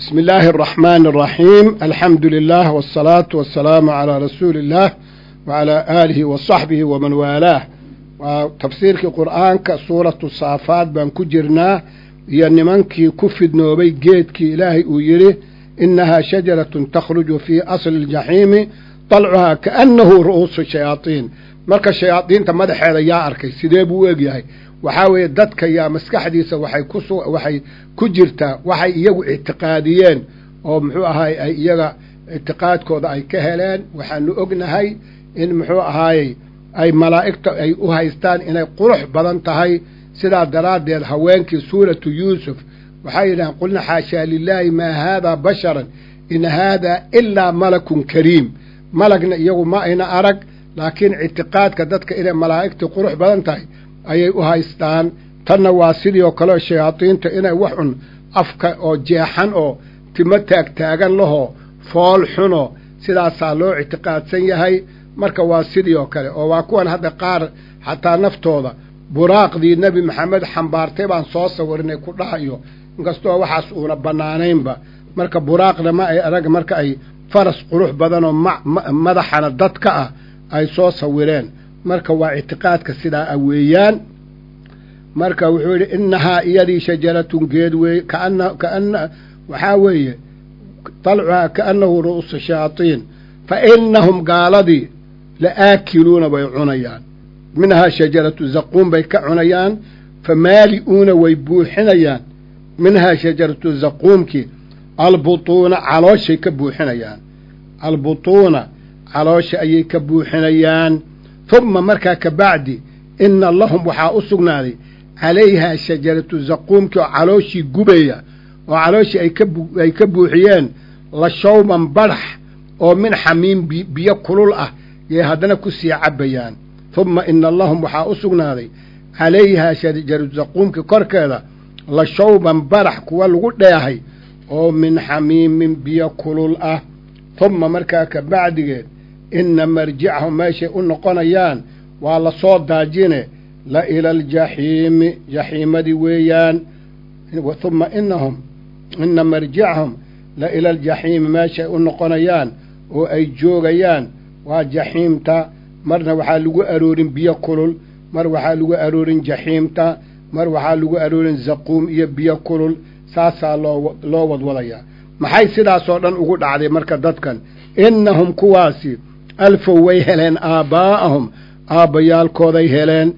بسم الله الرحمن الرحيم الحمد لله والصلاة والسلام على رسول الله وعلى آله وصحبه ومن والاه وتفسيرك قرآن كسورة الصافات بان كجرنا ينمنكي كفد نوبي جيتكي إلهي ويري إنها شجرة تخرج في أصل الجحيم طلعها كأنه رؤوس الشياطين marka shayaadiinta madaxeeda yaa arkay sidee buu u egyahay waxaa weeye dadka yaa maskaxdiisa waxay ku waxay ku jirtaa waxay iyagu ictiqaadiyeen oo muxuu ahaay ay iyaga ictiqaadkooda ay ka heleen waxaanu ognahay in muxuu ahaayey ay malaa'igta ay u haystaan inay qurux badan tahay sidaa daraaddeed haweenkii suuratu yuusuf waxay yidhahaan qulna xaashaa lilaahi maa haadaa basharan in haadaa ilaa malakun kariim malagna iyagu ma ayna arag laakiin ictiqaadka dadka inay malaa'igtii qurux badan tahay ayay u haystaan tanna waa sidii oo kaleo shayaadiinta inay wax cun afka oo jeexan oo timo taagtaagan lahoo fool xuno sidaasaa loo ictiqaadsan yahay marka waa sidii oo kale oo waa kuwan hadda qaar xataa naftooda buraaqdii nebi maxamed xambaartay baan soo sawirinay ku dhahayo inkastoo waxaas uuna bannaanaynba marka buraaqna ma ay arag marka ay faras qurux badanoo madaxana dadka ah ay soo sawireen marka waa ictiqaadka sidaa a weeyaan marka wuxuu yidhi innahaa iyadii shajaratun geed weeye kaana kaana waxaa weeye dalcuhaa kaannahu ru'uusu shayaatiin fa innahum gaaladii la aakiluuna bay cunayaan minhaa shajaratu zaquum bay ka cunayaan fa maali'uuna way buuxinayaan minhaa shajaratu zaquumkii albutuuna calooshay ka buuxinayaan albutuuna caloosha ayay ka buuxinayaan humma markaa ka bacdi inna lahum waxaa u sugnaaday calayhaa shajaratu zaquumkii oo calooshii gubaya oo calooshii ay ka buuxiyeen la shawban badhax oo min xamiim biyo kulul ah yay haddana ku sii cabbayaan humma ina lahum waxaa u sugnaaday calayhaa shajaratu zaquumkii korkeeda la shawban badhax kuwa lagu dheehay oo min xamiimin biyo kulul ah humma markaa ka bacdigeed inna marjicahum meeshay u noqonayaan waa la soo daajine la ila aljaxiimi jaxiimadii weeyaan humma inahum inna marjicahum la ila aljaxiimi meeshay u noqonayaan oo ay joogayaan waa jaxiimta marna waxaa lagu aroorin biyo kulul mar waxaa lagu aroorin jaxiimta mar waxaa lagu aroorin zaquum iyo biyo kulul saasaa loo loo wadwadayaa maxay sidaasoo dhan ugu dhacday marka dadkan innahum kuwaasi alfow way heleen aabbaa'ahum aabbayaalkooday heleen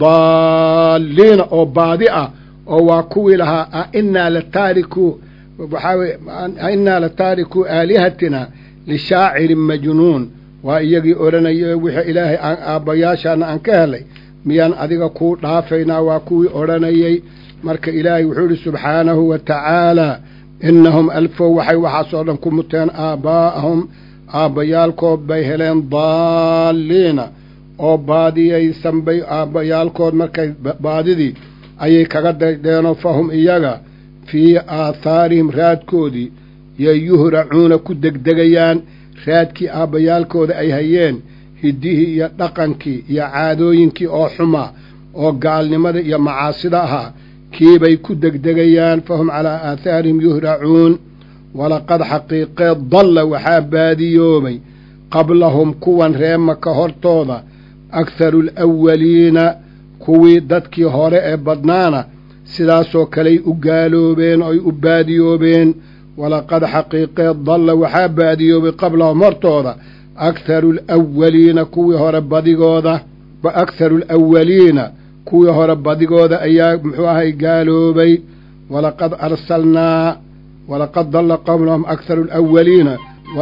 daalliina oo baadi ah oo waa kuwii lahaa ainnaa la taariku waxaa weye ainnaa la taariku aalihatina lishaacirin majnuun waa iyagii odhanaya wixii ilaahay aan aabbayaashaana aan ka helay miyaan adiga kuu dhaafaynaa waa kuwii odhanayey marka ilaahay wuxuu idhi subxaanahu wa tacaalaa innahum alfow waxay waxaasoo dhan ku muteen aabbaa'ahum aabbayaalkood bay heleen daalliina oo baadiyaysan bay aabbayaalkood markay baadidii ayay kaga daydeenoo fahum iyaga fii aathaarihim raadkoodii yay yuhracuuna ku degdegayaan raadkii aabbayaalkooda ay hayeen hiddihii iyo dhaqankii iyo caadooyinkii oo xumaa oo gaalnimada iyo macaasida ahaa kiibay ku degdegayaan fahum calaa aathaarihim yuhracuun walaqad xaqiiqeed dalla waxaa baadiyoobay qablahum kuwan reemaka hortooda akharu alawaliina kuwii dadkii hore ee badnaana sidaasoo kaley u gaaloobeen oy u baadiyoobeen walaqad xaqiiqeed dalla waxaa baadiyoobay qablahum hortooda akharu alawaliina kuwii hore badigooda akharu alawaliina kuwii hore badigooda ayaa muxuu ahay gaaloobay walaqad arsalnaa walaqad dalla qablahum akharu alawaliina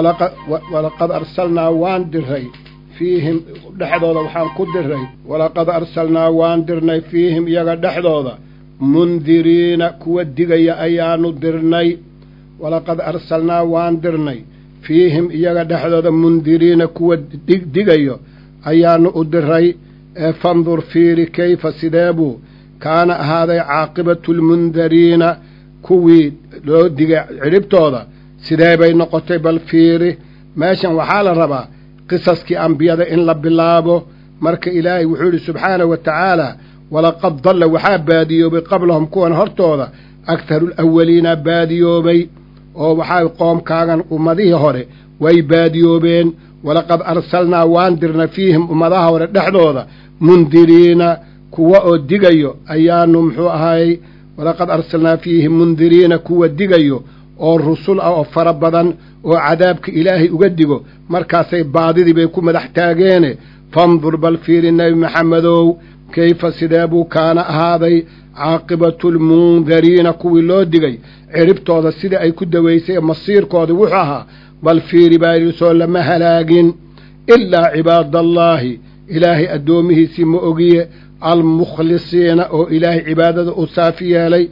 walaqad arsalnaa waan diray fiihim dhexdooda waxaan ku diray walaqad arsalnaa waan dirnay fiihim iyaga dhexdooda mundiriina kuwa digaya ayaanu dirnay walaqad arsalnaa waan dirnay fiihim iyaga dhexdooda mundiriina kuwa digayo ayaanu u diray ee fandur fiiri kayfa sideebuu kaana ahaaday caaqibatu lmundariina kuwii loo digay cidhibtooda sidee bay noqotay bal fiiri meeshan waxaa la rabaa qisaskii ambiyada in la bilaabo marka ilaahay wuxuu yidhi subxaanahu wa tacaala walaqad dalla waxaa baadiyoobay qablahum kuwan hortooda akharu alawaliina baadiyoobay oo waxaa qoomkaagan ummadihii hore way baadiyoobeen walaqad arsalnaa waan dirna fiihim ummadaha hore dhexdooda mundiriina kuwa oo digayo ayaanu muxuu ahaayey walaqad arsalnaa fiihim mundiriina kuwa digayo oo rusul ah oo fara badan oo cadaabka ilaahay uga digo markaasay baadidii bay ku madax taageene fandur bal fiiri nebi maxamedow kayfa sidee buu kaana ahaaday caaqibatulmundariina kuwii loo digay ciribtooda sidai ay ku dawaysay masiirkooda wuxuu ahaa bal fiiri baa yidhi soo lama halaagin ilaa cibaadallaahi ilaahay addoomihiisii ma ogiye almukhlisiina oo ilaahay cibaadada u saafi yeelay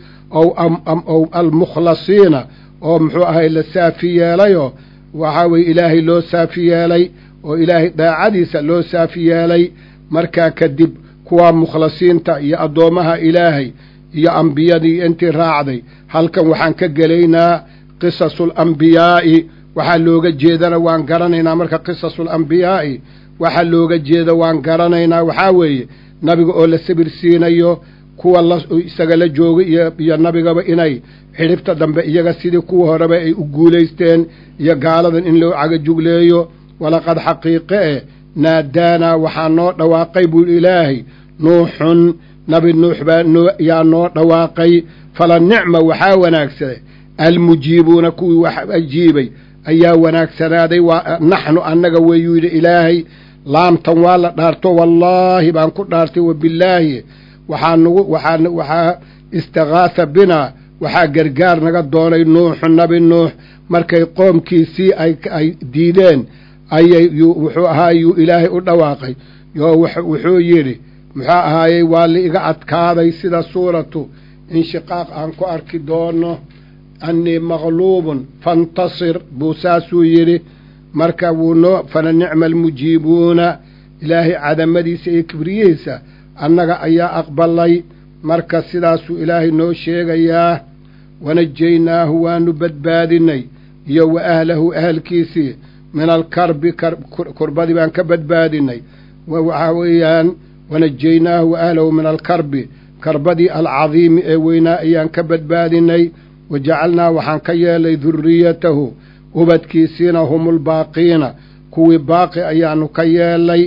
ow almukhlasiina oo muxuu ahay la saafi yeelayoo waxaa weye ilaahay loo saafi yeelay oo ilaahay daacadiisa loo saafi yeelay markaa kadib kuwaa mukhlasiinta iyo addoommaha ilaahay iyo ambiyadii intii raacday halkan waxaan ka gelaynaa qisasulambiyaa'i waxaa looga jeedana waan garanaynaa marka qisasulambiyaa'i waxaa looga jeeda waan garanaynaa waxaa weeye nabiga oo la sabir siinayo kuwa la isaga la joogay iyo nabigaba inay xidhibta dambe iyaga sidii kuwa horeba ay u guulaysteen iyo gaaladan in loo cagajugleeyo walaqad xaqiiqe eh naadaanaa waxaa noo dhawaaqay buu ilaahay nuuxun nabi nuux baa yaa noo dhawaaqay fala nicma waxaa wanaagsaday almujiibuuna kuwii wax ajiibay ayaa wanaagsanaaday waa naxnu annaga weeyuu yidhi ilaahay laamtan waa la dhaarto wallaahi baan ku dhaartay wabillaahi waxaa nagu waxaa waxaa istikaasa binaa waxaa gargaar naga doonay nuuxu nabi nuux markay qoomkiisii ay ay diideen ayay wuxuu ahaa yuu ilaahay u dhawaaqay yoo wuxuu yidhi muxuu ahaayey waa la iga adkaaday sida suuratu inshiqaaq aan ku arki doono annii maqluubun fantasir buu saasuu yidhi marka wuu noo fala nicma almujiibuuna ilaahay cadamadiisa iyo kibriyihiisa annaga ayaa aqbalay marka sidaasuu ilaahay noo sheegayaa wanajaynaahu waanu badbaadinay iyo wa ahlahu ahalkiisii min alkarbi kurbadii baan ka badbaadinay waxaa weeyaan wanajaynaahu wa ahlahu min alkarbi karbadii alcadiimi ee weynaa ayaan ka badbaadinay wa jacalnaa waxaan ka yeelay duriyatahu ubadkiisiina hum ulbaaqiina kuwii baaqi ayaanu ka yeelay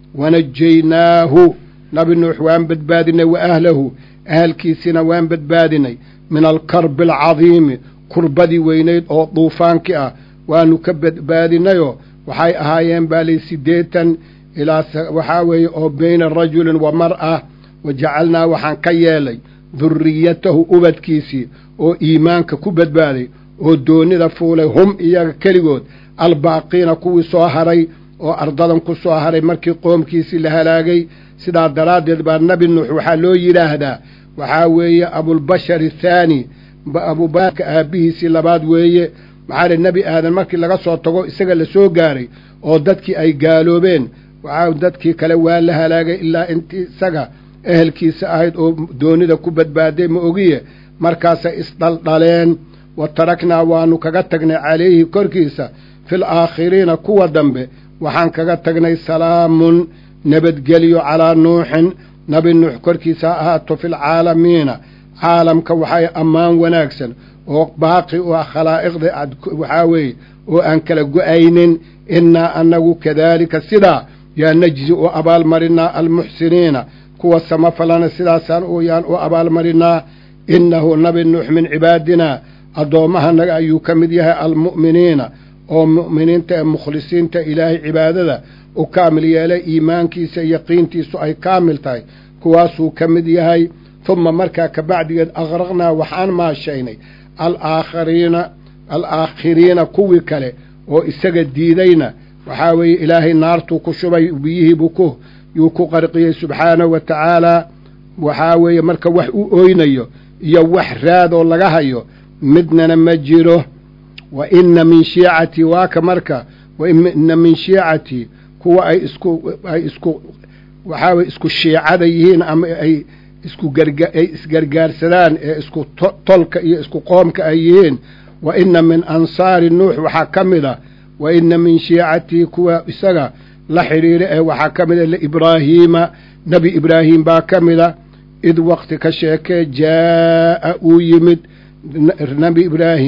wanajaynaahu nabi nuux waan badbaadinay wa ahlahu ahalkiisiina waan badbaadinay min alkarbi alcadiimi kurbadii weynayd oo duufaankii ah waanu ka badbaadinayoo waxay ahaayeen baalay siddeetan ilaa waxaa weeye oo beyna rajulin wa mar'a wa jacalnaa waxaan ka yeelay duriyatahu ubadkiisii oo iimaanka ku badbaaday oo doonida fuulay hum iyaga keligood albaaqiina kuwii soo haray oo ardadan ku soo haray markii qoomkiisii la halaagay sidaa daraaddeed baa nebi nuux waxaa loo yidhaahdaa waxaa weeye abulbashar athaani abubakarka aabbihiisii labaad weeye maxaa li nebi aadan markii laga soo tago isaga la soo gaaray oo dadkii ay gaaloobeen waxaa dadkii kale waa la halaagay ilaa intii isaga ehelkiisa ahayd oo doonida ku badbaaday ma ogiye markaasay isdhaldhaleen wa taraknaa waanu kaga tagnay calayhi korkiisa fil aakhiriina kuwa dambe waxaan kaga tagnay salaamun nabadgelyo calaa nuuxin nabi nuux korkiisa ha ahaato filcaalamiina caalamka waxay ammaan wanaagsan oo baaqi u ah khalaa'iqda waxaa weeye oo aan kala go'aynin innaa annagu kadaalika sidaa yaa najzi u abaalmarinaa almuxsiniina kuwa samafalana sidaasaan yaan u abaalmarinaa innahu nabi nuux min cibaadinaa addoommahanaga ayuu ka mid yahay almu'miniina oo mu'miniinta ee mukhlisiinta ilaahay cibaadada u kaamil yeelay iimaankiisa yaqiintiisu ay kaamil tahay kuwaasuu ka mid yahay humma markaa ka bacdigeed aqraqnaa waxaan maashaynay alaakhariina alaakhiriina kuwii kale oo isaga diidayna waxaa weeye ilaahay naartuu ku shubay biyihiibuu ku yuu ku qarqiyey subxaanahu wa tacaalaa waxaa weeye marka wax u oynayo iyo wax raadoo laga hayo midnana ma jiro wa inna min shiicatii waaka marka wa inna min shiicatii kuwa ay isku ay isku waxaa weye isku shiicada yihiin ama ay isku garga ay isgargaarsadaan ee isku tolka iyo isku qoomka ay yihiin wa inna min ansaari nuux waxaa ka mid a wa inna min shiicatii kuwa isaga la xidhiira ee waxaa ka mid a liibraahiima nebi ibraahim baa ka mida id waqti ka sheekee jaa'a uu yimid nebi ibraahim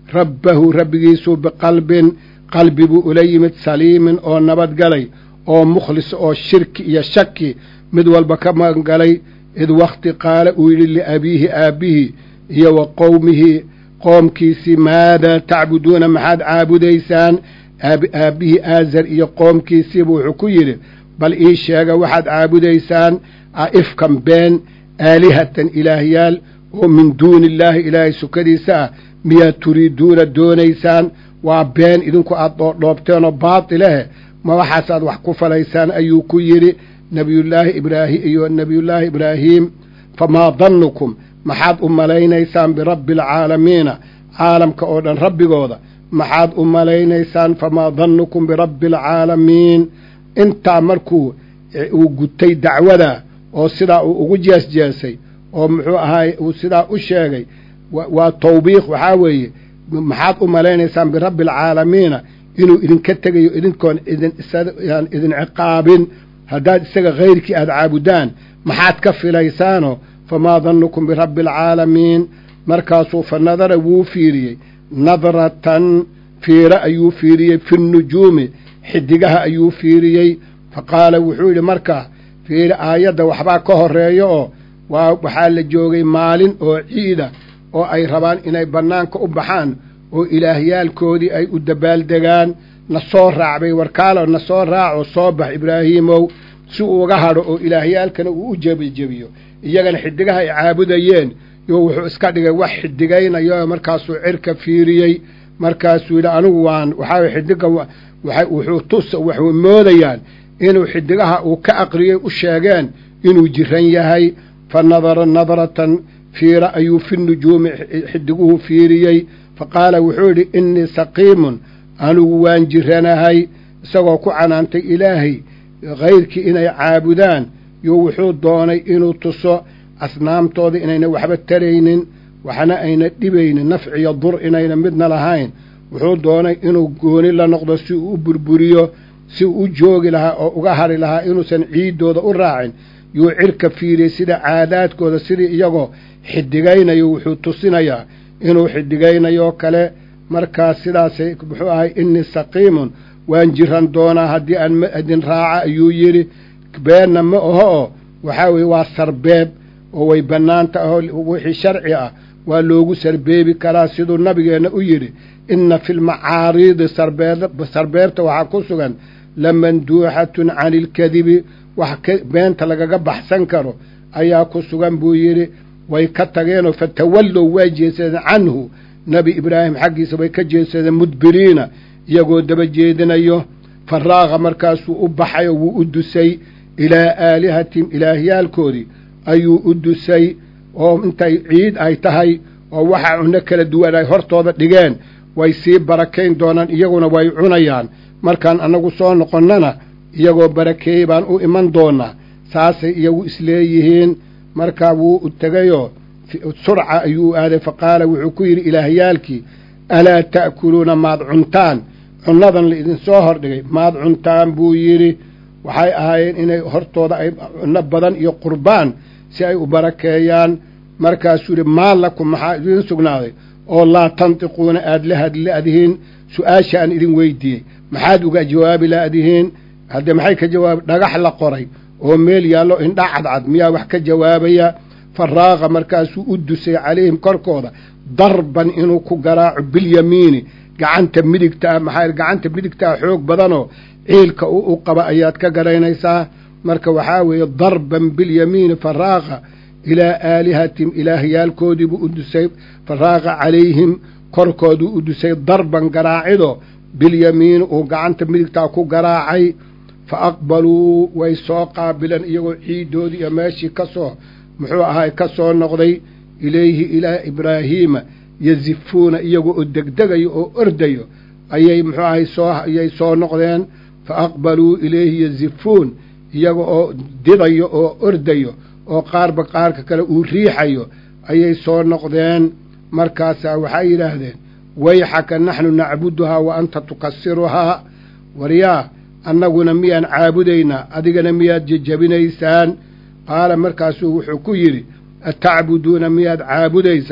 rabbahu rabbigiisuu biqalbin qalbi buu ula yimid saliimin oo nabadgalay oo mukhlis oo shirki iyo shaki mid walba ka magangalay id wakhti qaala uu yidhi liabiihi aabbihii iyo wa qowmihi qoomkiisii maadaa tacbuduuna maxaad caabudaysaan aabbihii aazar iyo qoomkiisiibu wuxuu ku yidhi bal ii sheega waxaad caabudaysaan aifkan been aalihatan ilaahyaal oo min duuni illaahi ilaahay sukadiisa ah miyaad turiiduuna doonaysaan waa been idinku aad dhoodhoobteenoo baatilehe ma waxaasaad wax ku falaysaan ayuu ku yidhi nabiyullaahi ibraahim iyo nebiyullaahi ibraahiim famaa dannukum maxaad u malaynaysaan birabbi alcaalamiina caalamka oo dhan rabbigooda maxaad u malaynaysaan famaa dannukum birabbi alcaalamiin intaa markuu uu gutay dacwada oo sidaa uu ugu jeesjeesay oo muxuu ahaay uu sidaa u sheegay waa tawbiiq waxaa weeye maxaad u malaynaysaan birabbi alcaalamiina inuu idinka tegayo idinkoon idin idin ciqaabin haddaad isaga hayrkii aada caabudaan maxaad ka filaysaano famaa dannukum birabbi alcaalamiin markaasuu fa nadara wuu fiiriyey nadratan fiiro ayuu fiiriyey fi nnujuumi xidigaha ayuu fiiriyey fa qaala wuxuu yidhi markaa fiiri aayadda waxbaa ka horreeyo oo waa waxaa la joogay maalin oo ciida oo ay rabaan inay bannaanka u baxaan oo ilaahyaalkoodii ay u dabaaldegaan na soo raacbay warkaalo na soo raaco soo bax ibraahiimow si uu uga hadho oo ilaahyaalkana uu u jebijebiyo iyagana xidigaha ay caabudayeen yo wuxuu iska dhigay wax xidigaynayo markaasuu cirka fiiriyey markaasuu yidhi anigu waan waxaa xidiga wuxuu tus waxay moodayaan inuu xidigaha uu ka aqriyey u sheegeen inuu jiran yahay fa nadara nadratan fiira ayuu fi nujuumi xidiguhu fiiriyey fa qaala wuxuu yidhi innii saqiimun anigu waan jiranahay isagoo ku canaantay ilaahay hayrkii inay caabudaan yo wuxuu doonay inuu tuso asnaamtooda inayna waxba taraynin waxna ayna dhibaynin nafciyo dur inayna midna lahayn wuxuu doonay inuu gooni la noqdo si uu u burburiyo si uu u joogi lahaa oo uga hari lahaa inuusan ciiddooda u raacin yuu cirka fiiriyey sida caadaadkooda sidii iyagoo xidigaynayo wuxuu tusinayaa inuu xidigaynayoo kale markaas sidaasay muxuu ahay innii saqiimun waan jiran doonaa haddii aan ma idin raaca ayuu yidhi beenna ma aho oo waxaa weeye waa sarbeeb oo way bannaanta ahoo wixii sharci ah waa loogu sarbeebi karaa siduu nabigeenna u yidhi inna fi lmacaariidi sarbeebta waxaa ku sugan lamanduuxatun cani ilkadibi wax beenta lagaga baxsan karo ayaa ku sugan buu yidhi way ka tageenoo fatawallow waa jeesadeen canhu nebi ibraahim xaggiisa way ka jeesadeen mudbiriina iyagoo daba jeedinayo faraaqa markaasuu u baxay oo wuu u dusay ilaa aalihatihim ilaahyaalkoodii ayuu u dusay oo intay ciid ay tahay oo waxa cunno kala duwan ay hortooda dhigeen way sii barakayn doonaan iyaguna way cunayaan markaan annagu soo noqonnana iyagoo barakeeyey baan u iman doonaa saasay iyagu isleeyihiin markaa wuu u tegayoo surca ayuu aaday fa qaala wuxuu ku yidhi ilaahyaalkii alaa ta'kuluuna maad cuntaan cunnadan la idinsoo hordhigay maad cuntaan buu yidhi waxay ahaayeen inay hortooda ay cunno badan iyo qurbaan si ay u barakeeyaan markaasuu yidhi maa lakum maxaa idiin sugnaaday oo laa tantiquuna aad la hadla'dihiin su-aasha aan idin weydiiyey maxaad uga jawaabi la'dihiin haddee maxay ka jawaabi dhagax la qoray oo meel yaallo indha cadcad miyaa wax ka jawaabaya faraaqa markaasuu u dusay calayhim korkooda darban inuu ku garaaco bilyamiini gacanta midigtaa maxaa gacanta midigtaa xoog badanoo ciilka u u qaba ayaad ka garaynaysaa marka waxaa weeye darban bilyamiini faraaqa ilaa aalihatihim ilaahyaalkoodiibuu u dusay faraaqa calayhim korkooduu u dusay darban garaacido bilyamiini uu gacanta midigtaa ku garaacay fa aqbaluu way soo qaabileen iyagoo ciiddoodii iyo meeshii ka soo muxuu ahaay ka soo noqday ilayhi ilaa ibraahiima yazifuuna iyagoo oo degdegayo oo ordayo ayay muxuu ahay soo ayay soo noqdeen fa aqbaluu ilayhi yazifuun iyaga oo didayo oo ordayo oo qaarba qaarka kale uu riixayo ayay soo noqdeen markaasaa waxay yidhaahdeen wayxaka naxnu nacbuduhaa wa anta tukasiruhaa waryaa annaguna miyaan caabudaynaa adigana miyaad jejabinaysaan qaala markaasuu wuxuu ku yidhi atacbuduuna miyaad caabudaysaan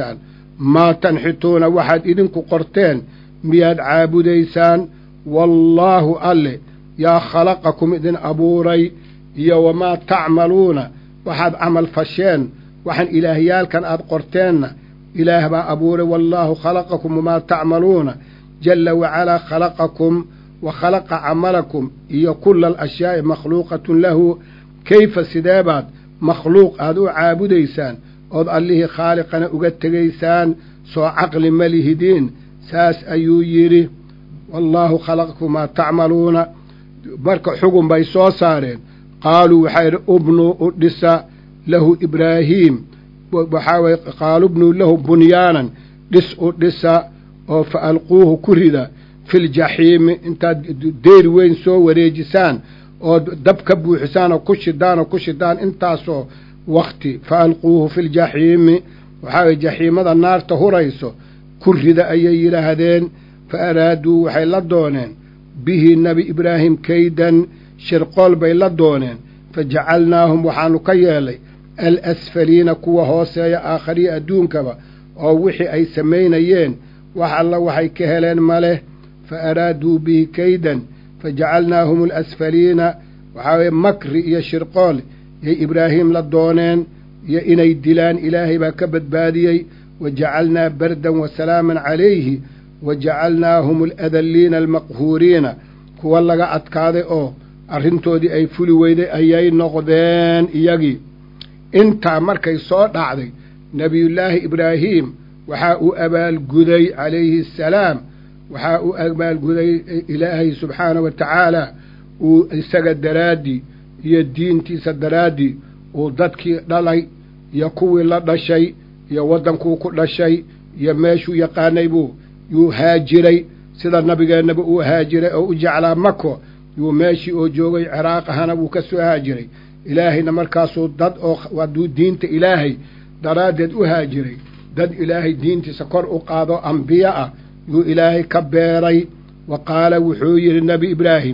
maa tanxituuna waxaad idinku qorteen miyaad caabudaysaan wallaahu alle yaa khalaqakum idin abuuray iyo wamaa tacmaluuna waxaad camal fasheen waxaan ilaahyaalkan aad qorteenna ilaah baa abuuray wallaahu khalaqakum wamaa tacmaluuna jalla wacalaa khalaqakum wa khalaqa camalakum iyo kula alashyaai makhluuqatun lahu kayfa sideebaad makhluuq aad u caabudaysaan ood allihii khaaliqana uga tegaysaan soo caqli ma lihidiin saas ayuu yidhi wallaahu khalaqakum maa tacmaluuna marka xugun bay soo saareen qaaluu waxaa yidhi ubnuu u dhisa lahu ibraahiim waxaa weye qaalu bnuu lahu bunyaanan dhis u dhisa oo fa alquuhu ku rida filjaxiimi intaad deyr weyn soo wareejisaan oo dab ka buuxisaan oo ku shidaan oo ku shidaan intaasoo wakti fa alquuhu filjaxiimi waxaa weye jaxiimada naarta hurayso ku rida ayay yidhaahdeen fa araaduu waxay la dooneen bihi nebi ibraahim kaydan shirqool bay la dooneen fa jacalnaahum waxaanu ka yeelay alasfaliina kuwa hooseeya aakhariya adduunkaba oo wixii ay samaynayeen wax alla waxay ka heleen ma leh fa araaduu bihi kaydan fa jacalnaahum alasfaliina waxaa weye makri iyo shirqool yay ibraahim la dooneen iyo inay dilaan ilaahay baa ka badbaadiyey wa jacalnaa bardan wa salaaman calayhi wa jacalnaahum aladalliina almaqhuuriina kuwa laga adkaaday oo arrintoodii ay fuli weyday ayay noqdeen iyagii intaa markay soo dhacday nebiyullaahi ibraahiim waxaa uu abaalguday calayhi assalaam waxaa uu abaalguday ilaahay subxaana wa tacaala uu isaga daraaddii iyo diintiisa daraaddii uu dadkii dhalay iyo kuwii la dhashay iyo waddankuu ku dhashay iyo meeshuu yaqaanay buu yuu haajiray sida nabigeennaba uu haajiray oo u jeclaa mako yuu meeshii oo joogay ciraaq ahana wuu ka soo haajiray ilaahayna markaasuu dad oo hadduu diinta ilaahay daraaddeed u haajiray dad ilaahay diintiisa kor u qaado ambiye ah yuu ilaahay ka beeray wa qaala wuxuu yidhi nebi ibraahim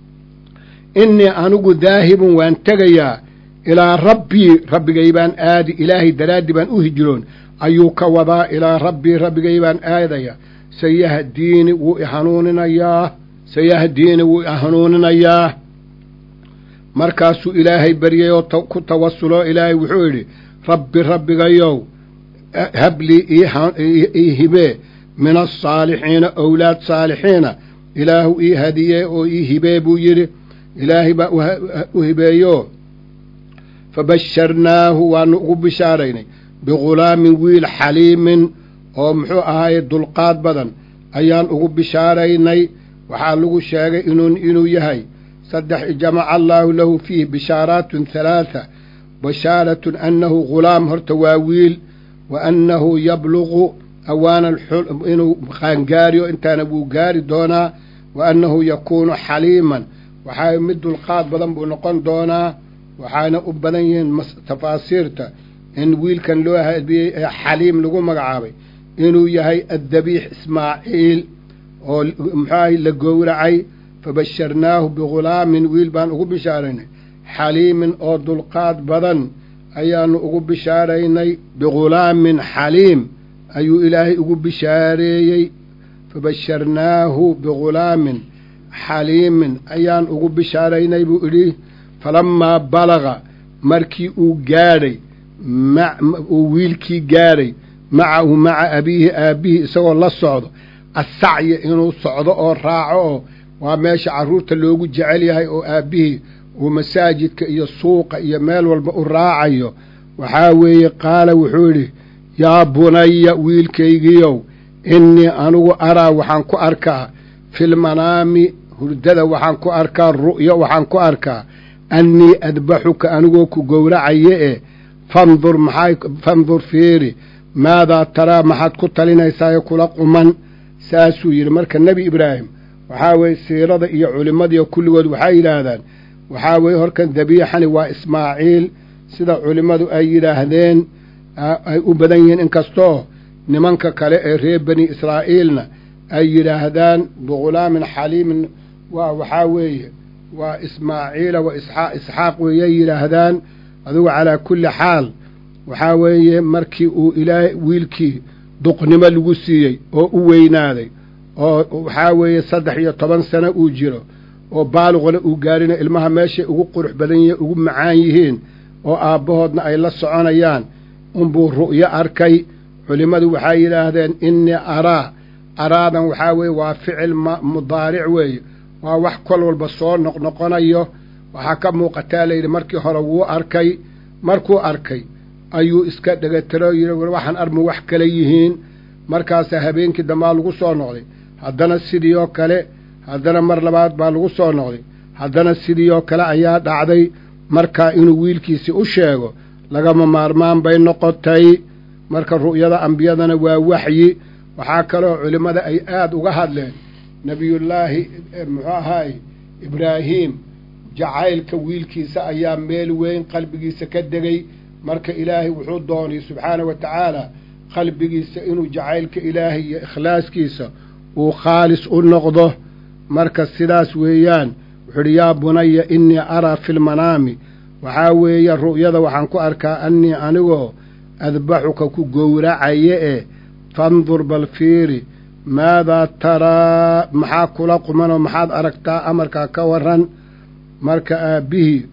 innii anigu daahibun waan tegayaa ilaa rabbii rabbigay baan aadi ilaahay daraaddii baan u hijroon ayuu ka wadaa ilaa rabbii rabbigay baan aadaya sayahdiini wuu i hanuuninayaa sayahdiini wuu i hanuuninayaa markaasuu ilaahay baryay oo ku tawasuloo ilaahay wuxuu yidhi rabbi rabbigayow hablii ii hibee min asaalixiina owlaad saalixiina ilaahu ii hadiyee oo ii hibee buu yidhi ilaahay baa u hibeeyo fabasharnaahu waanu ugu bishaaraynay bighulaamin wiil xaliimin oo muxuu ahaaye dulqaad badan ayaan ugu bishaaraynay waxaa lagu sheegay inuu inuu yahay saddex jamaca allaahu lahu fiihi bishaaraatun halaatha bashaaratun annahu ghulaam horta waa wiil wa annahu yabluqu awaana inuu qaangaariyo intaana wuu gaari doonaa wa annahu yakuunu xaliiman waxaa mid dulqaad badan buu noqon doonaa waxaana u badan yihiin tafaasiirta in wiilkan loo hadiyey ee xaliim lagu magacaabay inuu yahay addabiix ismaaciil oo muxuahay la gowracay fabasharnaahu bighulaamin wiil baan ugu bishaaraynay xaliimin oo dulqaad badan ayaanu ugu bishaaraynay bighulaamin xaliim ayuu ilaahay ugu bishaareeyey fabasharnaahu bighulaamin xaliimin ayaan ugu bishaaraynay buu idhi falammaa balaga markii uu gaadhay uu wiilkii gaadhay macahu maca abiihi aabbihii isagoo la socdo assacya inuu socdo oo raaco oo waa meesha carruurta loogu jecel yahay oo aabbihii uu masaajidka iyo suuqa iyo meel walba u raacayo waxaa weeye qaala wuxuu yidhi yaa bunaya wiilkaygiiow innii anigu araa waxaan ku arkaa filmanaami hurdada waxaan ku arkaa ru'yo waxaan ku arkaa annii adbaxuka anigoo ku gowracaye e fandur maxay fandur fiiri maadaa taraa maxaad ku talinaysaa ee kula quman saasuu yidhi marka nebi ibraahim waxaa weeye siirada iyo culimmadiiyo kulligood waxay yidhaahdaan waxaa weeye horkan dabiixani waa ismaaciil sida culimmadu ay yidhaahdeen ay u badan yihiin inkastoo nimanka kale ee reer bani israa'iilna ay yidhaahdaan bighulaamin xaliimin waa waxaa weeye waa ismaaciila wa isxaaq weeyay yidhaahdaan adugu calaa kulli xaal waxaa weeye markii uu ilaahay wiilkii duqnimo lagu siiyey oo u weynaaday oo waxaa weeye saddex iyo toban sano uu jiro oo baaluqna uu gaarina ilmaha meeshay ugu qurux badan yihiin ugu macaan yihiin oo aabbahoodna ay la soconayaan unbuu ru'yo arkay culimmadu waxay yidhaahdeen innii araa araadan waxaa weeye waa ficil mudaaric weeye waa wax kol walba soo noqnoqonayo waxaa ka muuqataa layidhi markii hore wuu arkay markuu arkay ayuu iska dhegatiro yidhi waxaan armu wax kale yihiin markaasaa habeenkii dambaa lagu soo noqday haddana sidii oo kale haddana mar labaad baa lagu soo noqday haddana sidii oo kale ayaa dhacday markaa inuu wiilkiisii u sheego lagama maarmaan bay noqotay marka ru'yada ambiyadana waa waxyi waxaa kaloo culimmada ay aada uga hadleen nebiyullaahi muxuu ahaay ibraahiim jacaylka wiilkiisa ayaa meel weyn qalbigiisa ka degay marka ilaahay wuxuu doonay subxaana wa tacaala qalbigiisa inuu jacaylka ilaahay iyo ikhlaaskiisa uu khaalis u noqdo marka sidaas weeyaan wuxuu idhi yaa bunaya innii araa fi lmanaami waxaa weeye ru'yada waxaan ku arkaa annii anigoo adbaxuka ku gowracaye e fandur bal fiiri maadaa taraa maxaa kula qumanoo maxaad aragtaa amarkaa ka waran marka aabbihii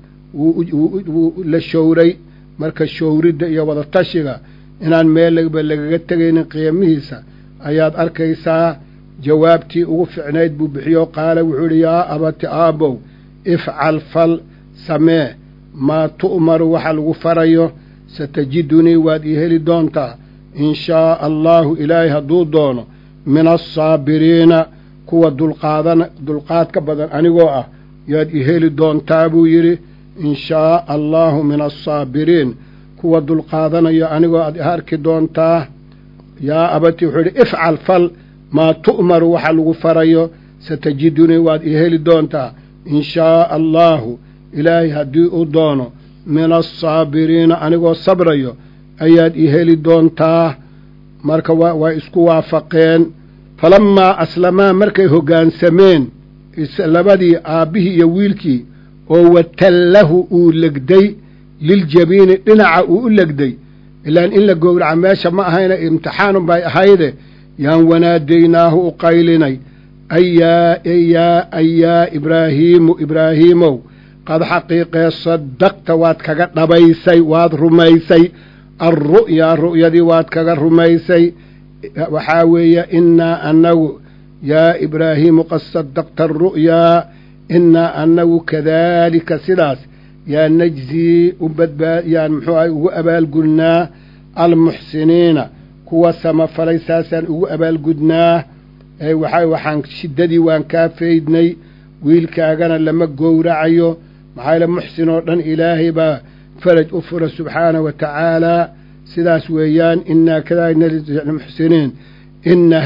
wuu la showray marka showridda iyo wadatashiga inaan meelba lagaga tegaynin qiimihiisa ayaad arkaysaa jawaabtii ugu ficnayd buu bixiyo qaala wuxuu idhi yaa abati aabbow ifcal fal samee maa tu'maru waxa lagu farayo satajidunii waad ii heli doontaa in shaaa allaahu ilaahay hadduu doono min alsaabiriina kuwa dulqaadan dulqaadka badan anigoo ah yaad ii heli doontaa buu yidhi in shaaa allaahu min alsaabiriin kuwa dulqaadanayo anigoo aad arki doontaa yaa abati wuxuu idhi ifcal fal maa tu'maru waxa lagu farayo satajidunii waad ii heli doontaa in shaaa allaahu ilaahay haddii uu doono min alsaabiriina anigoo sabrayo ayaad ii heli doontaa marka waa isku waafaqeen falammaa aslamaa markay hoggaansameen labadii aabbihii iyo wiilkii oo watallahu uu legday liljabiini dhinaca uu u legday ilaan in la gowraca meesha ma ahayna imtixaanun bay ahayde yaan wanaadaynaahu u qaylinay ayaa yaa ayaa ibraahiimu ibraahiimow qad xaqiiqee sadaqta waad kaga dhabaysay waad rumaysay alru'yaa ru'yadii waad kaga rumaysay waxaa weeye innaa annagu yaa ibraahiimu qad sadaqta aru'yaa innaa annagu kadaalika sidaas yaa najzii u badbaa yaan muxuu ahay ugu abaalgudnaa almuxsiniina kuwa samafalay saasaan ugu abaalgudnaa waxaa waxaan shiddadii waan kaa faydnay wiilkaagana lama gowracayo maxaa yaele muxsin oo dhan ilaahay baa faraj u fura subxaana wa tacaalaa sidaas weeyaan innaa kadaalika muxsiniin inna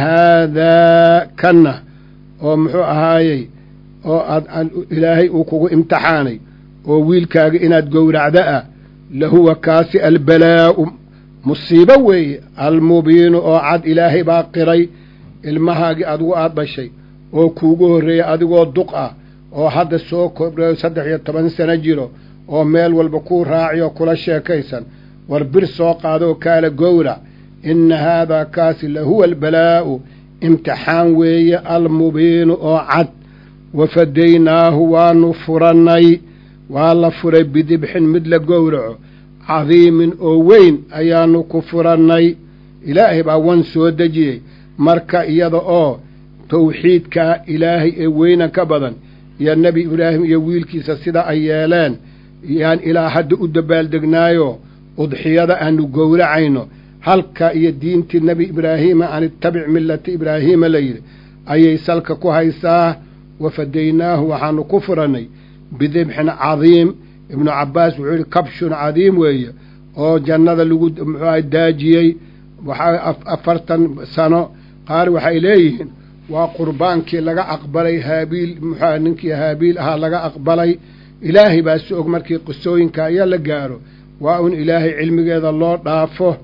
haadaa kanna oo muxuu ahaayey oo aad ilaahay uu kugu imtixaanay oo wiilkaaga inaad gowracda ah lahuwa kaasi albalaa'u musiibo weeye almubiinu oo cad ilaahay baa qiray ilmahaagii adigu aad dhashay oo kuugu horreeyey adigoo duq ah oo hadda soo kordhayo saddex iyo toban sano jiro oo meel walba kuu raaci oo kula sheekaysan war bir soo qaadoo kaala gowrac inna haadaa kaasi lahuwa albalaa'u imtixaan weeye almubiinu oo cad wafadaynaahu waanu furannay waa la furay bidibxin mid la gowraco cadiimin oo weyn ayaanu ku furannay ilaahay baa wan soo dejiyey marka iyada oo tawxiidkaa ilaahay ee weynan ka badan iyo nebi ibraahim iyo wiilkiisa sida ay yeeleen yaan ilaa hadda u dabaaldegnaayo udxiyada aanu gowracayno halka iyo diintii nebi ibraahiima an ittabic millata ibraahiima la yidhi ayay salka ku haysaa wafadaynaahu waxaanu ku furannay bidibxin cadiim ibnu cabbaas wuxuu yidhi kabshun cadiim weeye oo jannada lagu muxuuaha daajiyey waxaa afartan sano qaar waxay leeyihiin waa qurbaankii laga aqbalay haabiil muxuuaha ninkii haabiil ahaa laga aqbalay ilaahay baa si og markii qisooyinka aya la gaaro waa un ilaahay cilmigeeda loo dhaafo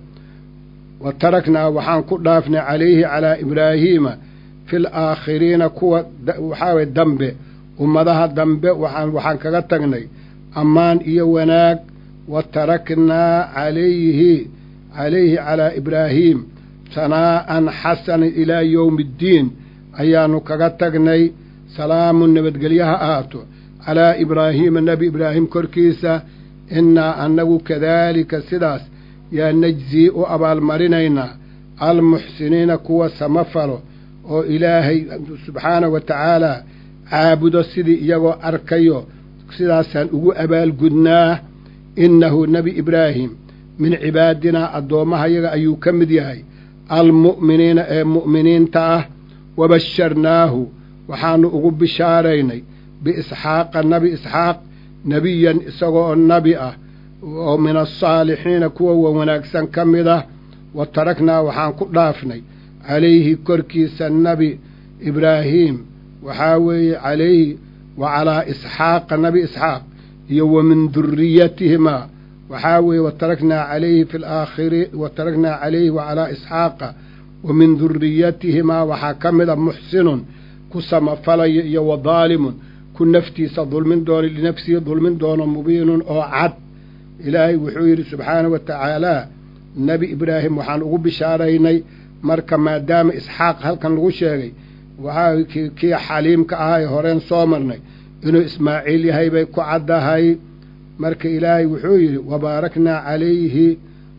wa taraknaa waxaan ku dhaafnay calayhi calaa ibraahiima fil aakhiriina kuwa waxaa waye dambe ummadaha dambe waxaan waxaan kaga tagnay ammaan iyo wanaag wa taraknaa calayhi calayhi calaa ibraahiim sanaa'an xasanan ilaa yowmi iddiin ayaannu kaga tagnay salaamun nabadgelyo ha ahaato calaa ibraahiima nebi ibraahim korkiisa innaa annagu kadaalika sidaas yaa najzii u abaalmarinaynaa almuxsiniina kuwa samafalo oo ilaahay subxaanahu wa tacaalaa caabudo sidii iyagoo arkayo sidaasaan ugu abaalgudnaa innahu nebi ibraahim min cibaadinaa addoommahayaga ayuu ka mid yahay almu'miniina ee mu'miniinta ah wabasharnaahu waxaannu ugu bishaaraynay biisxaaqa nebi isxaaq nebiyan isagoo nabi ah oo min alsaalixiina kuwa wa wanaagsan ka mid ah wa taraknaa waxaan ku dhaafnay calayhi korkiisa nebi ibraahiim waxaa weeye calayhi wa calaa isxaaqa nebi isxaaq iyo wa min duriyatihimaa waxaa weeye wa taraknaa calayhi fi laakhiri wa taraknaa calayhi wa calaa isxaaqa wa min duriyatihimaa waxaa ka mid a muxsinun ku samafalaya iyo wa daalimun ku naftiisa dulmin doono linafsihi dulmin doono mubiinun oo cad ilaahay wuxuu yidhi subxaanahu wa tacaalaa nebi ibraahim waxaan ugu bishaaraynay marka maadaama isxaaq halkan lagu sheegay waxaa kii xaliimka ahaa ee horeen soo marnay inuu ismaaciil yahay bay ku caddahay marka ilaahay wuxuu yidhi wabaaraknaa calayhi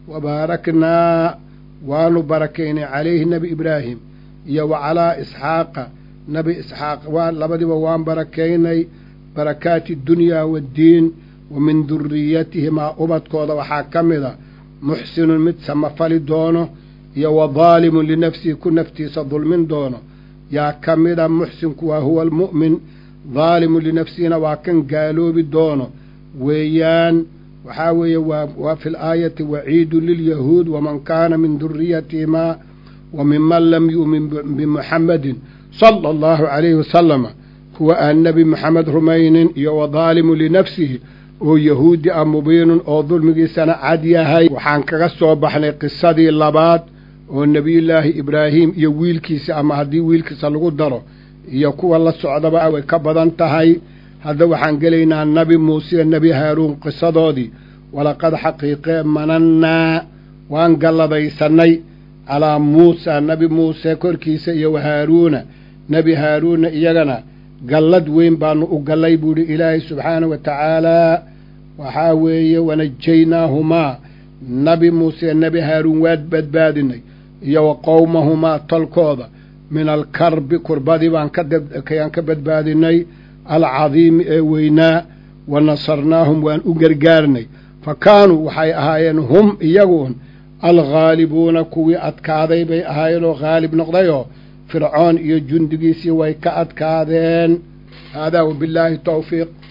wabaaraknaa waanu barakaynay calayhi nebi ibraahim iyo wa calaa isxaaqa nebi isxaaq waa labadiba waan barakaynay barakaati dunyaa waddiin wa min duriyatihimaa ubadkooda waxaa ka mid a muxsinun mid samafali doono iyo wa daalimun linafsihi ku naftiisa dulmin doono yaa ka mida muxsinku waa huwa almu'min daalimun linafsihina waa kan gaaloobi doono weeyaan waxaa weeye waa fi laayati waciidun lilyahuud waman kaana min duriyatihimaa wa minman lam yu'min bimuxammadin sala allahu calayhi wasalama kuwa aan nebi moxamed rumaynin iyo wa daalimun linafsihi oo yahuudi ah mubiinun oo dulmigiisana cad yahay waxaan kaga soo baxnay qisadii labaad oo nebiyullaahi ibraahim iyo wiilkiisa ama haddii wiilkiisa lagu daro iyo kuwa la socdaba way ka badan tahay hadda waxaan gelaynaa nebi muuse iyo nebi haaruun qisadoodii walaqad xaqiiqee manannaa waan galladaysannay calaa muusa nebi muuse korkiisa iyo wa haaruuna nebi haaruunna iyagana gallad weyn baanu u gallay buuhi ilaahay subxaanahu wa tacaalaa waxaa weeye wanajaynaahumaa nebi muuse nebi haaruun waad badbaadinay iyo wa qowmahumaa tolkooda min alkarbi kurbadii baan kayaan ka badbaadinay alcadiimi ee weynaa wa nasarnaahum waan u gargaarnay fa kaanuu waxay ahaayeen hum iyaguun alghaalibuuna kuwii adkaaday bay ahaayeenoo haalib noqdayoo fircoon iyo jundigiisii way ka adkaadeen haadaa wabillaahi towfiiq